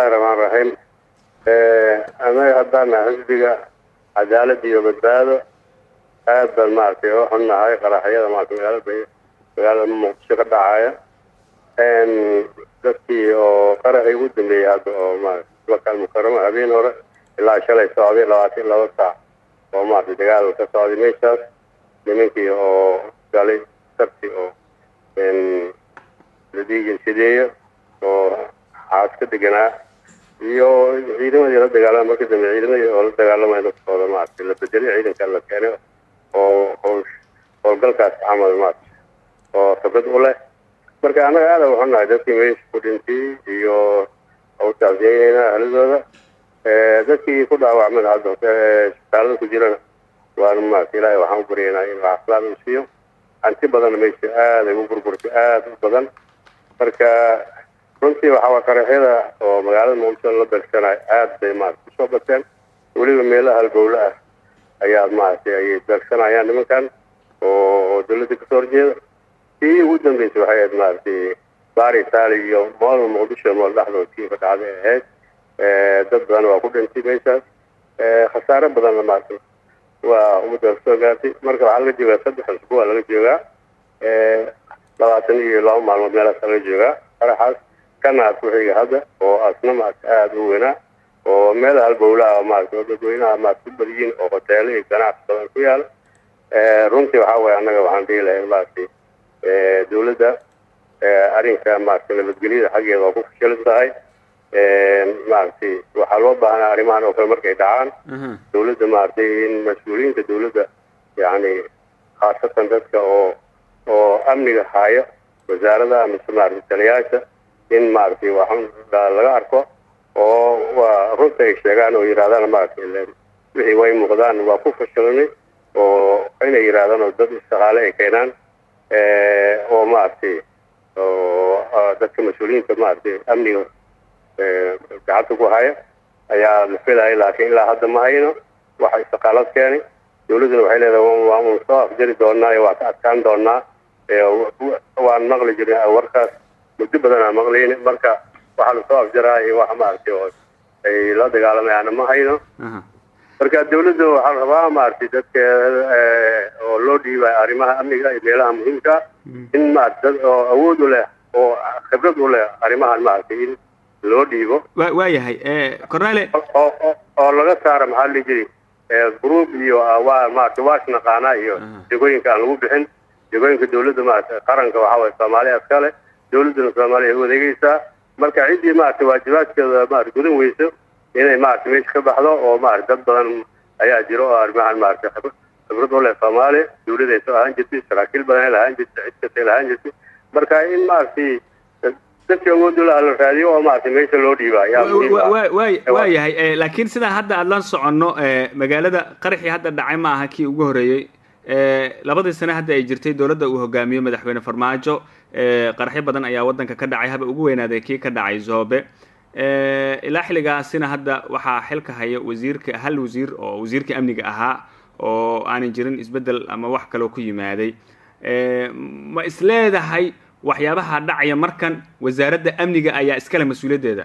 bismillahi raxmaan raxiim annaga haddaan nahay xisbiga cadaalad iyo badbaado aad baan maaragtay oo xunnahay qaraxyada maarata magaalada magaalada muqdisho ka dhacaya dadkii oo qaraxii ugu dambeeyey hadda oo maarata makal mukaramo habeen hore ilaa shalay socday labaatan laba saac oo maarata dagaal ka socday meeshaas nimankii oo galay sarti oo ladiigansideeyo oo xaas ka deganaa iyo ciidamadii la dagaalama marka dambe ciidamadii oo la dagaalamaya naftooda maarata la bedelay ciidanka la keenay oo howl howlgalkaas camal maarata oo khibrad u leh marka annaga aada waxunahay dadkii meesha ku dhintay iyo hawshaasyeynayna ahladooda dadkii ku dhaawacmada hadda isbitaalada ku jirana waana maarata ilaahay waxaan u baryaynaa inuu caafimaad u siiyo hanti badanna meesha aaday u burburtay aada u badan marka runtii waxaa qaraxyada oo magaalada muqdisho la beegsanayo aada bay maarata kusoo bateen weliba meelaha halbowle ah ayaa maaragtay ayay beegsanayaan nimankan oo dawladda kasoo horjeeda tii ugu dambeysay waxay ahayd maaragtay baari taali iyo moolma muqdisho mool dhexdood tii ka dhacday ahayd dad badan waa ku dhintay meeshaas khasaare badanna maarata waa ummadda kasoo gaartay marka waxaa laga joogaa saddex usbuuc laga joogaa labaatan iyo laba maalmood meelaas laga joogaa qaraxaas kana ku xiga hadda oo asna maarata aada u weynaa oo meel halbowlaha maarata oo dadweynaha maarata ku badiyiin oo hoteelo iyo ganacsi badan ku yaala runtii waxaa waye annaga waxaan dhihi lahay maaragtay dawladda arrinka maarata nabadgelyada xaggeeda waa ku fashilan tahay maaragtay waxaa loo baahnaa arrimahan oo kale markay dhacaan dawladda maaragtay in mas-uuliyiinta dawladda yacni khaasatan dadka oo oo amniga haayo wasaarada mise maarata taliyaasha in maaragtay waxun laga arko oo waa runta ay sheegaan oo yidhahdaan maaragtay wixii way muuqdaan waa ku fashilanay oo inay yidhahdaan oo dad istiqaale ay keenaan oo maaragtay oo dadka mas-uuliyiinta maaragtay amniga gacanta ku haya ayaa la filaya laakiin ilaa hadda ma hayno waxa istiqaalad keenay dawladduna waxay leedahay waa un soo afjari doonaa waa ka adkaan doonaa waan maqli jirin warkaas muddo badan aan maqlayni marka waxaa lasoo afjaraa iyo wax maaragtay oo ay la dagaalamayaana ma hayno marka dawladda waxaa rabaa maaragtay dadka oo loo dhiibayo arrimaha amniga iyo meelaha muhiimka in maarata dad oo awood u leh oo khibrad u leh arrimahan maaragtay in loo dhiibo waa yahay cornele oo laga saaro maxaa la jiri group iyo waa maarata waash naqaana iyo jegooyinka aan lagu bixin jegooyinka dawladda maarata qaranka waxaa waye soomaaliya iskale dawladduna soomaaliya u adeegeysaa marka ciddii maarata waajibaadkeeda maarata gudan weyso inay maarata meesha ka baxdo oo maarata dad badan ayaa jiro oo arrimahan maarata khibrad u leh soomaaliya dawladay soo ahaan jirtay saraakiil badan ay lahaan jirtay cid kastay lahaan jirtay marka in maaragtay dadka awooddu laha la raadiyo oo maaragtay meesha loo dhiiba ayaa waa yahay laakiin sidaa hadda aada la soconno magaalada qaraxii hadda dhacay ma aha kii ugu horreeyey labadii sane hadda ay jirtay dowladda uu hogaamiyo madaxweyne farmaajo qaraxyo badan ayaa waddanka ka dhacay haba ugu weynaaday kii ka dhacay zoobe ilaa xilligaasina hadda waxaa xilka haya wasiirka hal wasiir oo wasiirka amniga ahaa oo aanan jirin isbeddel ama wax kaloo ku yimaaday ma isleedahay waxyaabaha dhacaya markan wasaaradda amniga ayaa iskale mas-uuliyaddeeda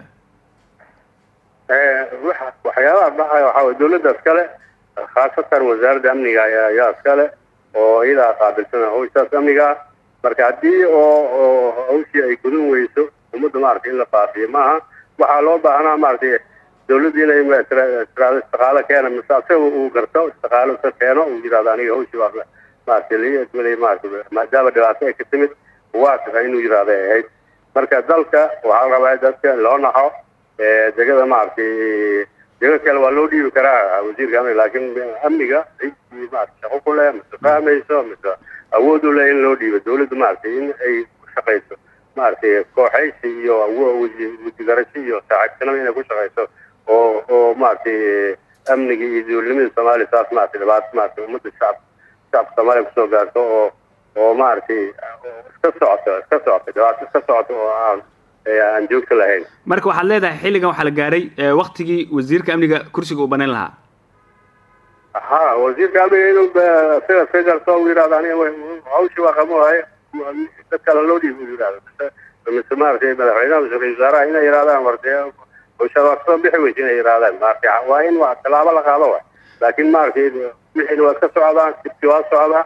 waxyaabaha dhacaya waxaa way dawladda iskale khaasatan wasaaradda amniga ayaa iskale oo iyadaa qaabilsan hawshaas amniga ah marka haddii oo hawshii ay gudan weyso ummadda maaragtay in la baabiyo maaha waxaa loo baahnaa maaragtay dawladda inay tiraado istiqaalo keena mise asaga uu garto istiqaalo ka keeno uu yidhahdo aniga hawshii waa maaragtay lii admilay maaragtay maadaama dhibaato ay ka timid waa tahay inuu yidhahdo ay ahayd marka dalka waxaa rabaa dadka loo naxo degada maaragtay dego kale waa loo dhiibi karaa wasiirka amniga laakiin amniga ciddii maarata shaqo ku leh mise fahmayso mise awood u leh in loo dhiibo dawladda maaragtay in ay ku shaqayso maaragtay kooxaysi iyo wasigarasho iyo saaxiibtinimo inay ku shaqayso oo oo maaragtay amniga iyo dowladnimada soomaaliya saas maaragtay dhibaato maaragtay ummadda shacab shacabka soomaaliya kusoo gaarto oo oo maaragtay iska socoto iska socoto dhibaato iska socoto oo aan aan joogto lahayn marka waxaad leedahay xilligan waxaa la gaaray waktigii wasiirka amniga kursiga uu banayn lahaa ha wasiirka amniga inuu sida figarto uu yidhahdo aniga hawshii waa qabo haye dad kale loo dhiibi uu yidhahdo mise maaragtay madaxweynaha mise ra-isul wasaaraha inay yidhahdaan wartee hawshaad waa kasoo bixi weysa inay yidhahdaan maaragtay waa in waa tallaabo la qaado wa laakiin maaragtay wixiina waa ka socdaan sibti waa socdaa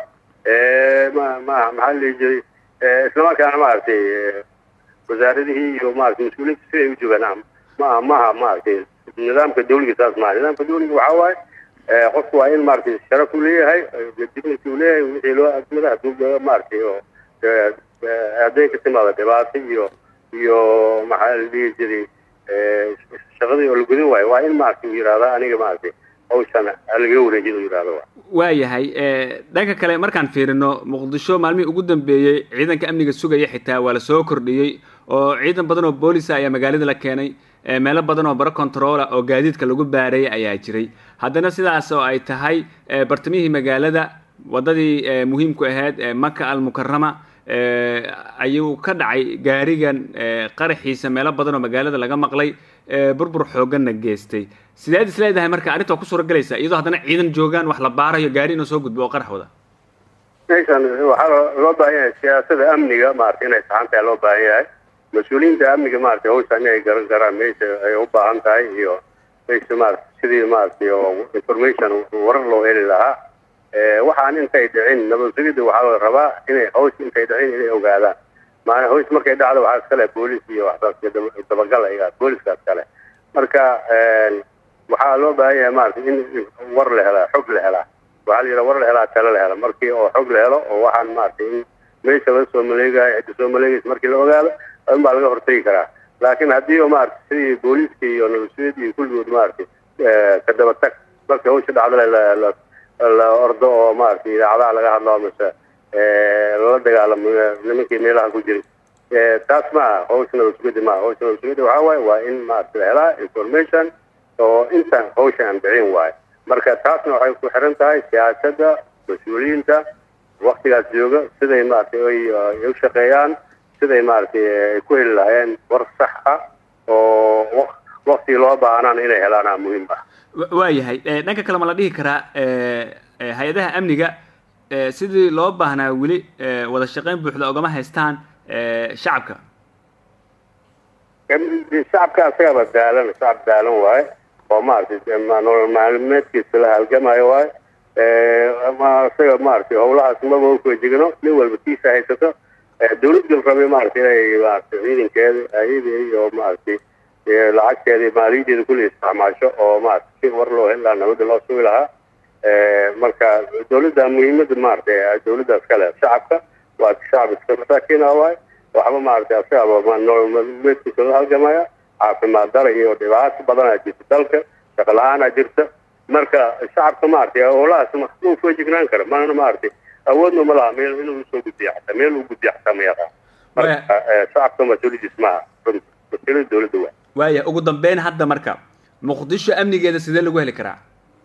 ma ma maxaa la dhihi jiray islamarkaana maaragtay wasaaradihii iyo maaragtay mas-uuliyiinta siday u joogaan ma maha maaragtay nidaamka dawliga saas maha nidaamka dawliga waxaa waaye qofku waa in maaragtay sharaf uu leeyahay dignity uu leeyahay wixii loo admada hadduu maaragtay oo hadday ka timaado dhibaato iyo iyo maxaa la dhihi jiray shaqadii oo la gudin waayo waa in maaragtay uu yidhahda aniga maaragtay hawshan lagaga wareejin uu yidhahdo wa waayahay dhanka kale markaan fiirino muqdisho maalmihii ugu dambeeyey ciidanka amniga sugaya xitaa waa lasoo kordhiyey oo ciidan badan oo boolisa ayaa magaalada la keenay meelo badan oo baro controla oo gaadiidka lagu baarayay ayaa jiray haddana sidaas oo ay tahay bartamihii magaalada waddadii muhiimku ahayd maka almukarama ayuu ka dhacay gaarigan qaraxiisa meelo badan oo magaalada laga maqlay burbur xooganna geystay sideed is leedahay marka arrinta waa ku suura galaysa iyadoo haddana ciidan joogaan wax la baarayo gaari inuu soo gudbo oo qarax wada meeshan waxaa loo baahan yahay siyaasada amniga maarata inay saxan tahay loo baahan yahay mas-uuliyiinta amniga maaragtay hawshan inay garan garaan meesha ay u baahan tahay iyo meesha maarata sidii maaragtay oo information warar loo heli lahaa waxaan intay dhicin nabad sugidda waxaa la rabaa inay hawsha intay dhicin inay ogaadaan maana hawsha markay dhacdo waxaa iskale boolis iyo waxsaas dabagal ayaga booliskaas kale marka waxaa loo baahan yahay maaragtay in war la helaa xog la helaa waxaa la yidhaha war la helaa talo la hela markii oo xog la helo oo waxaan maaragtay in meesha laga soo maleegayo cidda soo maleegaysa markii la ogaado in baa laga hortegi karaa laakiin haddii oo maaragtay sidii booliiska iyo nabadsuud iyo kulligood maaragtay ka daba tag marka hawsha dhacdale la ordo oo maaragtay idaacadaha laga hadlo mase lala dagaalamo nimankii meelaha ku jiray taas maaha hawsha nabadsugyada maaha hawsha nabadsugyada waxaa waaye waa in maaragtay la helaa information oo inta hawsha aan dhicin waayo marka taasna waxay ku xiran tahay siyaasadda mas-uuliyiinta waktigaas jooga siday maaragtay ay u shaqeeyaan siday maaragtay ay ku heli lahaayeen war sax ah oo waktigii loo baahnaana inay helaana muhiim ah waayahay dhanka kale ma la dhihi karaa hay-adaha amniga sidii loo baahnaa weli wada shaqeyn buuxda ogama haystaan shacabka shacabka asagaba daalan shacab daalan waaye oo maaragtay nolol maalmeedkiisa la halgamayo waaye isaga maaragtay howlahaas maba ukajigno nin walba kiisa haysato dawlad gal rabay maaragtay inay maaragtay ciidankeeda ayada iyo maaragtay lacagteeda maaliyadeeda kulli isticmaasho oo maaragtay si war loo heli lahaa nabadda loo sugi lahaa marka dawladda muhiimada maaragtay dawladdaas kale shacabka waa shacab iska masaakiin ah waaye waxba maaragtay asagaba nolol maalmeedkiisa la halgamaya caafimaad dara iyo dhibaato badanaa jirta dalka shaqo la-aanaa jirta marka shacabka maaragtay howlahaas ma ufajignaan kara mana maaragtay awoodna ma laha meel inuu usoo gudbiya xataa meel uu gudbiya xataa ma yaqaan marka shacabka mas-uuliyadiis maaha mas-uuliyada dawladda waa waaya ugu dambeyn hadda marka muqdisho amnigeeda sidee lagu heli karaa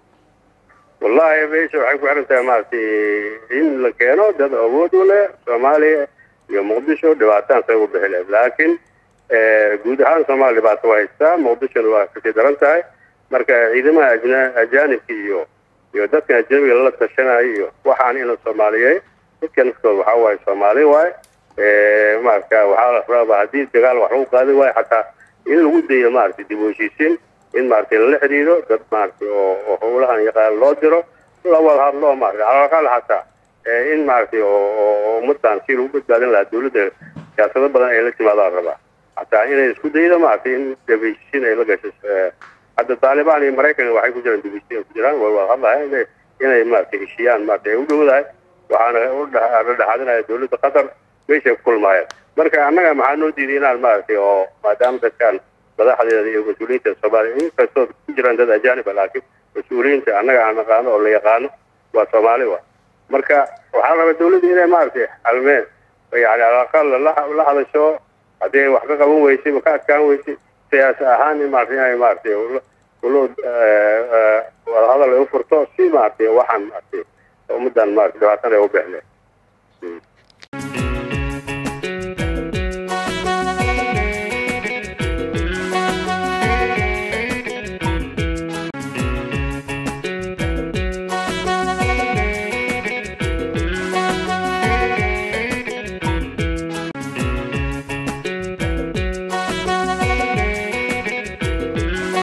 wallahi meesha waxay ku xiran tahay maaragtay in la keeno dad awood u leh soomaaliya iyo muqdisho dhibaataan say u bixi lahayd laakiin guud ahaan soomaaliya dhibaato waa haystaa muqdishona waa kasii daran tahay marka ciidamaha ajna ajaanibka iyo iyo dadkan ajnabiga lala tashanayo iyo waxaan ina soomaaliyey dadka naftooda waxaa waaye soomaali waaye marka waxaa la rabaa haddii dagaal wax lagu qaadi waayo xataa in lagu dayo maaragtay dib u heshiisiin in maaragtay lala xidhiidho dad maaragtay oo oo howlahan yaqaan loo diro la wada hadlo maaragtay calaqal xataa in maaragtay oo ummadan si lagu badbaadin lahaa dawladda siyaasado badan ay la timaadaan rabaa xataa inay isku daydo maaragtay in dib heshiisiin ay la gasho hadda taalibaan iyo maraykan waxay ku jiraan dib heshiisiin ku jiraan way wada hadlahay inay inay maaragtay heshiiyaan maaragtay ay u dhowdahay waxaana la dhexaadinaya dawladda qatar meeshay ku kulmaayeen marka annaga maxaa noo diiday inaan maaragtay oo maadaama dadkan madaxdeeda iyo mas-uuliyiinta soomaaliya inkastoo ku jiraan dad ajaaniba laakiin mas-uuliyiinta annaga aan naqaano oo la yaqaano waa soomaali wa marka waxaa la rabaa dawladda inay maaragtay xalmeen yani alaqal la hadasho haddii ay wax ka qaban weysay ma ka adkaan weysay siyaas ahaan in maaragtay inay maaragtay ulo wadahadal ay u furto si maaragtay waxaan maaragtay ummadan maaragtay dhibaatana ay u bixleen